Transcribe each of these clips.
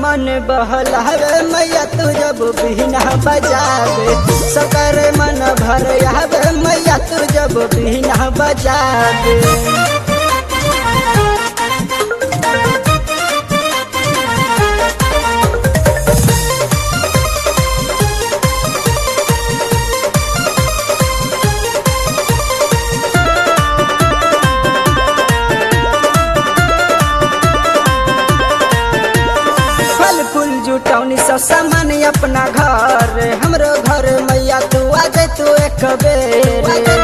मन बहलावे मैया तू जब बिना बजावे सकर मन भर आवे मैया तू जब बिना बजावे फल फूल जुटौनी सब सामान अपना घर हमरो घर मैया तू आ जाए तू एक बेर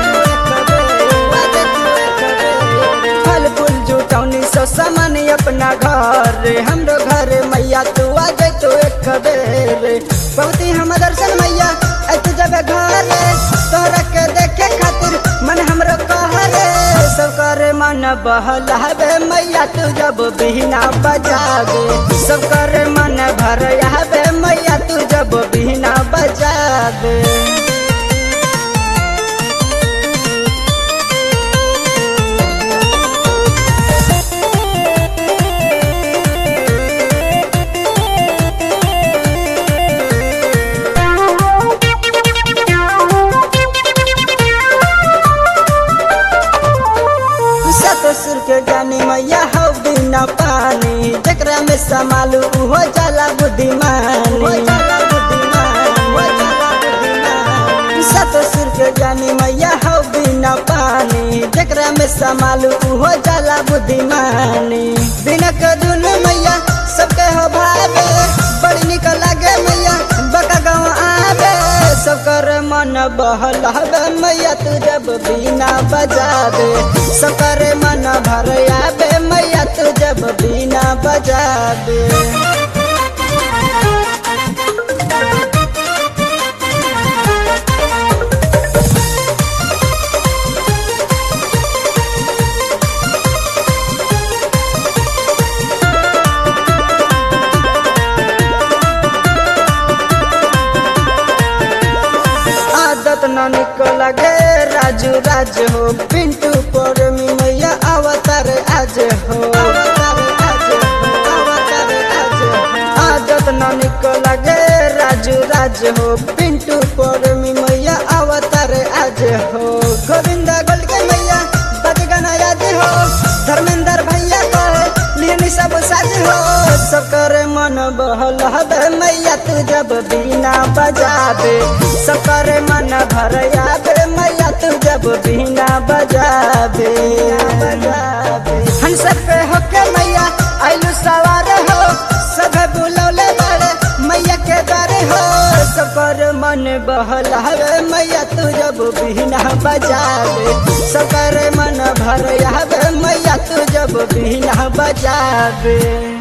फल फूल जुटौनी सब सामान अपना घर हमरो घर मैया तू आ जाए तू एक बेर बहुत ही हम दर्शन मैया आई तू जब घर तोहरा के देखे खातिर मन हमरो कहरे सब करे मन बहलावे मैया तू जब बिना बजावे सब करे मन भर आवे मैया तू जब बिना बजावे ससुर के जानी मैया हो बिना पानी जकरा में समालू हो जाला बुद्धिमानी ससुर के जानी मैया हो बिना पानी जकरा में समालू हो जाला बुद्धिमानी बिना कदुन मैया सबके हो भावे बड़ी निक लागे मैया बका गाँव आवे सब कर मन बहलावे मैया तू जब बिना बजावे सब कर मन भर आवे मैया तू जब बिना बजावे आदत न निकल गे राजू राज हो पिंटू पर मैया अवतार आज हो आदत न निकल गे राजू राज हो पिंटू पर मैया अवतार आज हो गोविंद गोल के मैया बज गाना याद हो धर्मेंद्र भैया कहे लिहनी सब साज हो सब करे मन बहल हबे मैया तू जब बिना बजावे सब करे मन भर आवे मैया तू जब बिना बजावे हंस पे होके मैया आइलू सवार हो सब बुलौले बड़े मैया के दरे हो सब कर मन बहल हवे मैया तू जब बिना बजावे सब करे मन भर आवे मैया तू जब बिना बजावे